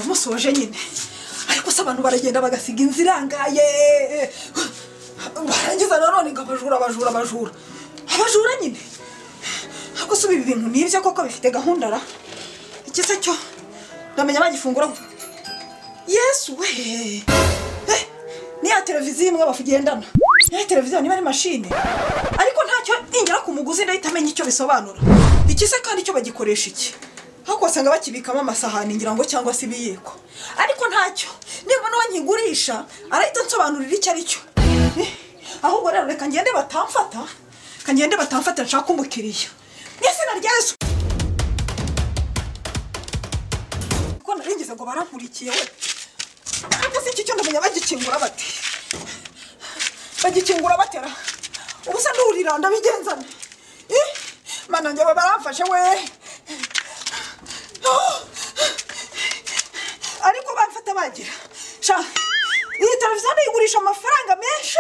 basoje nyine ariko se abantu baragenda bagasiga inzira irangaye barangiza nanone ngo abajura abajura abajura abajura nyine ariko se ibi bintu ni ibyo koko bifite gahunda ra ikiza cyo ndamenya bagifungura yesu we niya televiziyo imwe bavugendana niya televiziyo niba ari mashine ariko ntacyo ingera ku muguzi ndahita amenya icyo bisobanura ikize kandi cyo bagikoresha iki aho wasanga bakibikamo amasahani ngira ngo cyangwa se ibiyiko ariko ntacyo niba n'uwo nkigurisha arahita nsobanurira icyo ari cyo ahubwo rero reka ngende batamfata reka ngende batamfata nshaka umukiriya mu izina rya yesu kuko naringeze ngo barankurikiye we ariko si iki cyo ndamenya bagikingura bati bagikingura batera ubu se ntuhurira ndabigenzane mana njye baramfashe we ariko bamfata bagira iyi televiziyo ntigurisha amafaranga menshi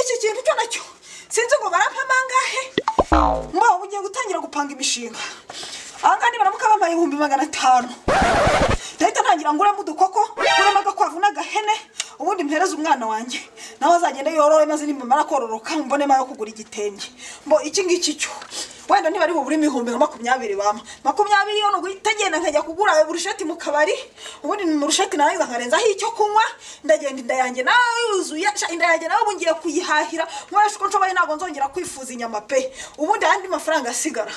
iki kintu cyo nacyo sinzi ngo barampa amangahe mbaho ugiye gutangira gupanga imishinga ahangaha nibaramuka bambaye ibihumbi magana atanu ndahita ntangira nguramo udukoko nguramo agakwavu n'agahene ubundi mpereze umwana wanjye nawe azagenda yoroye maze nimumara kororoka mbonemo ayo kugura igitenge mbo iki ngiki cyo wenda niba ari buburimo ibihumbi nka makumyabiri bama makumyabiri yo ni uguhita agenda nkajya kugura ayo burusheti mu kabari ubundi mu rusheti narangiza nkarenzaho icyo kunywa ndagenda inda yanjye nawe yuzuye inda yanjye nawe ubu ngiye kuyihahira nkoresha uko nshoboye ntabwo nzongera kwifuza inyama pe ubundi andi mafaranga asigara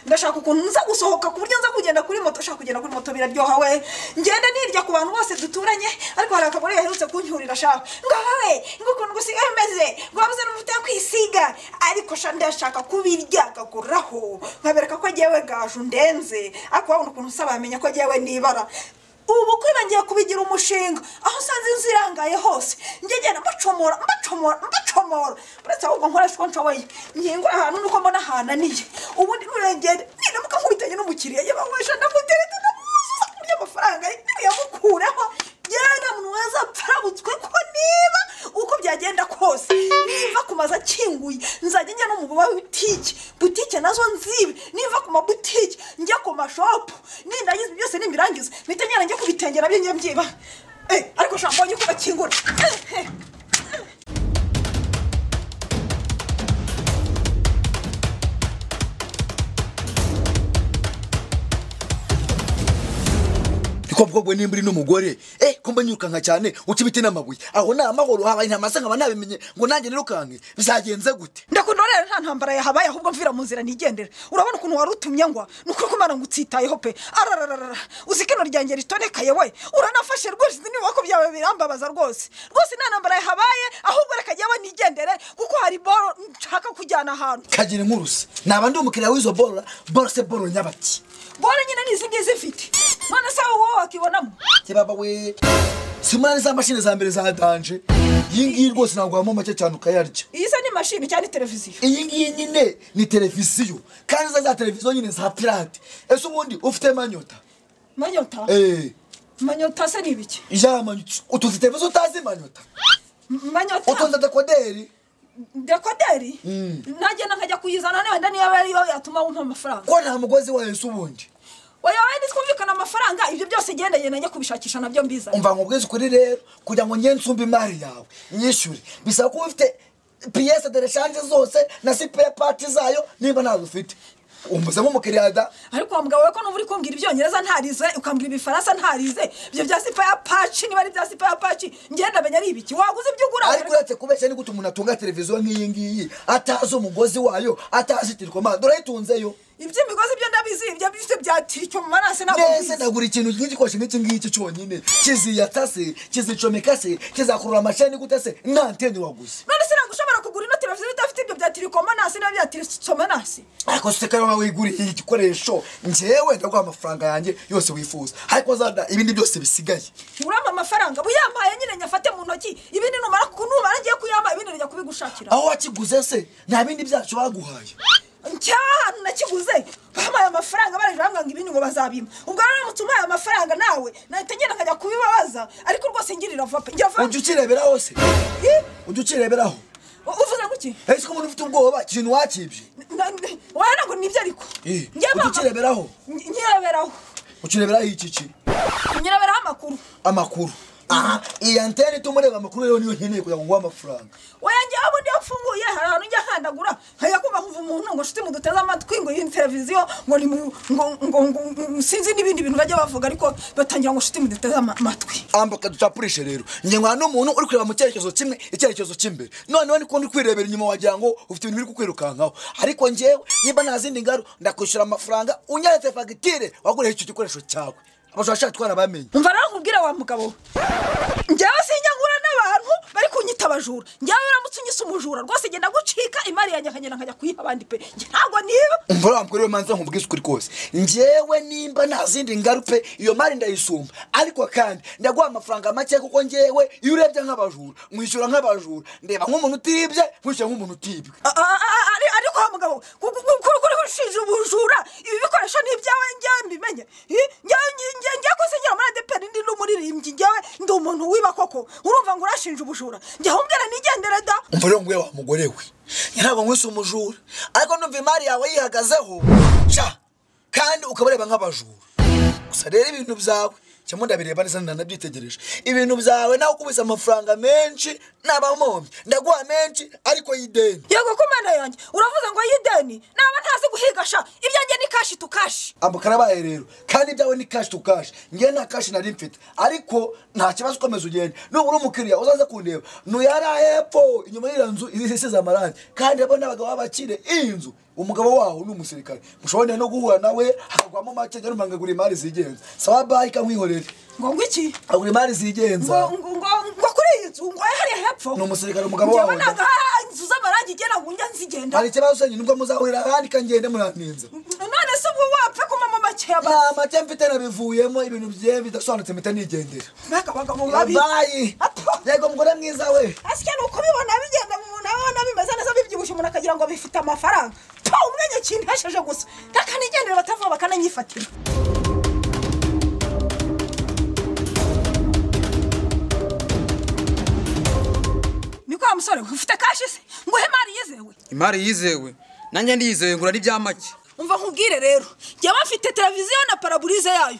ndashaka ukuntu nza gusohoka ku buryo nza kugenda kuri moto ushaka kugenda kuri moto biraryoha we ngenda nirya ku bantu bose duturanye ariko hari akagore gaherutse kuncyurira shaka ngo wowe ngo ukuntu gusigaye umeze ngo wabuze n'umuvuta yo kwisiga ariko sha ndashaka kubirya akagura aho nkabereka ko agiye gaju ndenze ariko wabona ukuntu usaba yamenya ko agiye nibara ubu bukwe bagiye kubigira umushinga aho usanze inzu irangaye hose ngegera mbacomora mbacomora mbacomora uretse ahubwo nkoresha uko nshoboye nyingura ahantu nuko mbona ahananiye ubundi nurengere niramuka nkubitanye n'umukiriya yabawesha ndamutereta ndamuzuza ku buryo amafaranga yamukureho yera muntu weza apfarabutswe ko niba uko byagenda kose niba ku mazu akinguye nzajya njya no mu buba butike butike nazo nzibe niba ku mabutike njya ku mashopu nindagize byose nimirangiza mpita njyana njya kubitenge nabyo njya mbyiba ariko shampo mbonye uko bakingura kobwobwe nimba uri n'umugore eh kumba nyukanka cyane uca ibiti n'amabuye aho ni amahoro habaye intamasa nkaba nabimenye ngo nanjye nirukanke bizagenze gute ndakunda rero nta ntambara yahabaye ahubwo mvira mu nzira nigendera urabona ukuntu wari utumye ngwa ni ukuri ko imana ngutsitayeho pe arararara uzi ko ino ryanjye ritonekaye we uranafashe rwose izi nyubako byawe birambabaza rwose rwose nta ntambara yahabaye ahubwo reka jyawe nigendere kuko hari boro nshaka kujyana ahantu kagire nkurusi naba ndi umukiriya w'izo boro boro se boro nyabaki boro nyine ni izi ngizi mfite none se wowe wakibonamo kibaba we simurane za mashini za mbere za danje iyi ngiyi rwose ntabwo wabamo make cyane ukayarya iyi se ni mashini cyangwa televiziyo iyi ngiyi nyine ni televiziyo kandi za za televiziyo nyine za pirate ese ubundi ufite manyota manyota eee manyota se ni ibiki ya manyota utuzi televiziyo utazi manyota manyota utunze dekoderi dekoderi ntagenda nkajya kuyizana wenda niba ariyo yatuma wumva amafaranga ko nta mugozi wayo ese ubundi oya wenda twumvikana amafaranga ibyo byose genda genda njya kubishakisha nabyo mbizanye umva ngo ubwize ukuri rero kugira ngo ngende nsumbe imari yawe nyishyure bisaba kuba ufite piyese de reshanje zose na sipeya pati zayo niba ntazo ufite umuze nk'umukiriya da ariko wa mugabo we ko nuba uri kumbwira ibyongereza ntarize ukambwira ibifaransa ntarize ibyo bya sipaya paci niba ari ibya sipaya paci ngenda menya ari ibiki waguze ibyo ugura ariko uretse kubeshya ni gute umuntu atunga televiziyo nk'iyi ngiyi atazi umugozi wayo atazi tirikoma durayitunzeyo iby'imigozi byo ndabizi ibyo bifite bya tiricyo mu maranse ntabwo mbese mbizi ndagura ikintu nk'igikoresho nk'iki ngiki cyonyine kiziyata se kizicomeka se kizakurura amashani gute se nta nteni waguze none se ntabwo ushobora kugura ino televiziyo idafite ibyo bya tirikomanasi n'iyo bya tirikomanasi ariko se ko waba wiguriye igikoresho njyewe ndaguha amafaranga yanjye yose wifuza ariko zada ibindi byose bisigaye urama amafaranga buyampaye nyine nyafate mu ntoki ibindi numara kunumara ngiye kuyama ibindi njya kubigushakira aho wakiguze se nta bindi byacu baguhaye cyahantu nakiguze bampaye amafaranga baraje bambwanga ibindi ngo bazabima ubwo rero uramutse umpaye amafaranga nawe nahita ngenda nkajya kubibabaza ariko rwose ngirira vuba pe njya vuba ujya ukireberaho se Ih, ujya ukireberaho u- uvuze guki ese ko umuntu ufite ubwoba ikintu wakibye wagira ngo nibyo ariko Eh, Njya ujya mama- ukireberaho Nyi- nyireberaho ukireberaho iki ki nyine bariho amakuru amakuru aha iyi antene ituma ureba amakuru rero niyo nkeneye kugira ngo nguhe amafaranga oya njyewe ubundi iyo ufunguye hari ahantu ujya handagura nkajya kumva nkumva umuntu ngo nshuti muduteze amatwi ngo iyi televiziyo ngo ni mu- ngo ngo ngo ngo- sinzi n'ibindi bintu bajya bavuga ariko batangira ngo nshuti muduteze ama- amatwi ambuka ducapurishe rero njye nkwana n'umuntu uri kureba mu cyerekezo kimwe icyerekezo cy'imbere noneho niko uri kwirebera inyuma wagira ngo ufite ibintu biri kukwirukankaho ariko njyewe niba nta zindi ngaru ndakwishyura amafaranga unyeretse fagitire waguriye icyo gikoresho cyawe abashaka shaka twara bamenye mva nawe nkubwire wa mugabo we njyewe sinyangura n'abantu bari kunyita abajura njyewe uramutse unyise umujura rwose genda gucika imari yanjye akagenda nkajya kuyiha abandi pe Njye ntabwo niba umva uriya mugore we manza nkubwize ukuri kose njyewe nimba nta zindi ngaru pe iyo mari ndayisumba ariko kandi ndaguha amafaranga make kuko njyewe iyo urebye nk'abajura mwishyura nk'abajura ndeba nk'umuntu utibye mwishyura nk'umuntu utibwe A- a- a- ari- ariko wa mugabo gu- gu- gu- kuri kuri ushinja ubujura ibi bikoresho ni ibyawe njyewe mbimenye I- njyewe ngi- ngi- ngiye kusigira muri adeperi ndi n'umuririmbyi njyewe ndi umuntu wiba koko urumva ngo urashinja ubujura njye ahubwira nigendere da umva rero nguye wa mugore we ntabwo nkwise umujura ariko numva imari yawe yihagazeho sha kandi ukaba ureba nk'abajura gusa rero ibintu byawe cyangwa ndabireba neza nanabyitegereje ibintu byawe nawe ukubise amafaranga menshi nabamombye ndaguha menshi ariko y'ideni yego ko mana yanjye uravuze ngo yideni naba ntazi guhigasha ibyanjye ni kashi tu kashi ambuka arabaye rero kandi ibyawe ni kashi tu kashi ngewe nta kashi nari mfite ariko nta kibazo ukomeza ugenda nuba uri umukiriya uzaze kundeba nuyari hepfo inyuma y'iriya nzu isize amarangi kandi rero n'abagabo b'abakire iyi nzu umugabo wawe ni umusirikare mushobora no guhura nawe hakagwamo make rero mpangagura imari zigenza sawa bayi kankwihorere ngo ngo iki agura imari ngo zigenza ngo ngo- ngo kuri iyi nzu ngo hariya hepfo Ni umusirikare umugabo Njyewe wawe, da. ntabwo hari inzu z'amarangi igenda ngo njya nzigenda hari ikibazo usenye nubwo muzahurira ahandi kangende muraninze none se ubwo wapfa kumama make ya nta make mfite nabivuyemo ibintu bye bidasobanutse mpita nigendera mbega abagabo babi bayi Apa. yego mugore mwiza we asya ni ukubibona bigenda mu muntu abona bimeze neza bibyibushye umuntu akagira ngo bifite amafaranga pa umwanya kintesheje gusa nakanigendera batavuga bakananyifatira ni kwa musore we, ufite kashi se nguhe imari yizewe imari yizewe nanjye ndiyizeye ngura n'ibya make umva nkubwire rero njyewe mfite televiziyo na paraburize yayo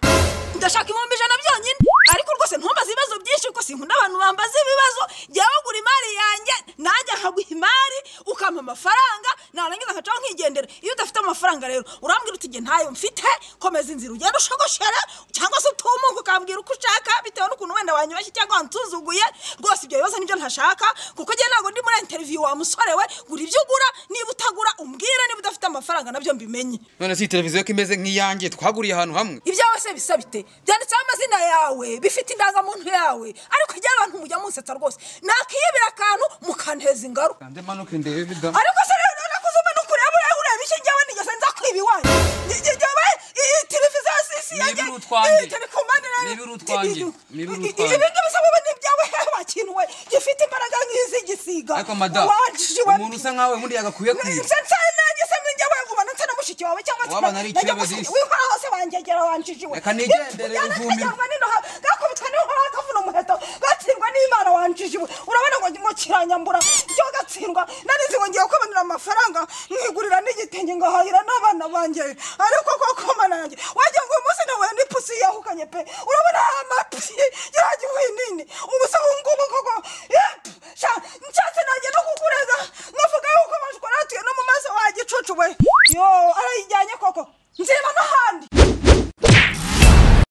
ndashaka ibihumbi ijana byonyine ariko rwose ntumbaze ibibazo byinshi kuko sinkunda abantu bambaza ibibazo njyewe ugura imari yanjye nanjye nkaguha imari ukampa amafaranga narangiza nkacaho nkigendera iyo udafite amafaranga rero urambwira uti njye ntayo mfite komeza inzira ugenda ushogoshera cyangwa se utumuka ukambwira uko ushaka bitewe n'ukuntu wenda wanyubashye cyangwa wansuzuguye rwose ibyo bibazo nibyo ntashaka kuko njye ntabwo ndi muri interiviyu wa musore we gura ibyo ugura niba utagura umbwire niba udafite amafaranga nabyo mbimenye none si iyi televiziyo ko imeze nk'iyanjye twaguriye ahantu hamwe ibyawe se bisa bite byanditseho amazina yawe bifite indangamuntu yawe ariko igihe abantu mujya munsetsa rwose nakiyibira akantu mukanteza ingaruka kandi manuke ndebe da ariko se rero nakuze umwe nukureba ureba ureba iki njyewe nigeze nza kwiba iwanyu Nge- nge- njyewe iyi televiziyo si si yanjye Nibiru utwanjye. iyi telekomande nayo- Nibiru utwanjye. Nibiru Ibi- utwanjye. ibi ngibi se wowe ni ibyawe wa kintu we gifite imbaraga nk'iz'igisiga ariko madamu umuntu usa nkawe undi yagakwiye kwiba nse nsa nanjye se njye wegubana nse na mushiki wawe cyangwa Waba nari nanjye ikirebe gusa- disi. wihora hose wanjyegera wanjijiwe Reka nigendere, ivumbi. gakubitwa n'inkoha kavuna umuheto gatsindwa n'imana wanjijiwe urabona ngo ngo kiranyambura byo gatsindwa narizi ngo ngiye kubanira amafaranga nkigurira n'igitenge ngahahira n'abana banjye ariko koko mana yanjye wagira ngo uyu munsi nawe n'ipusi yahukanye pe urabona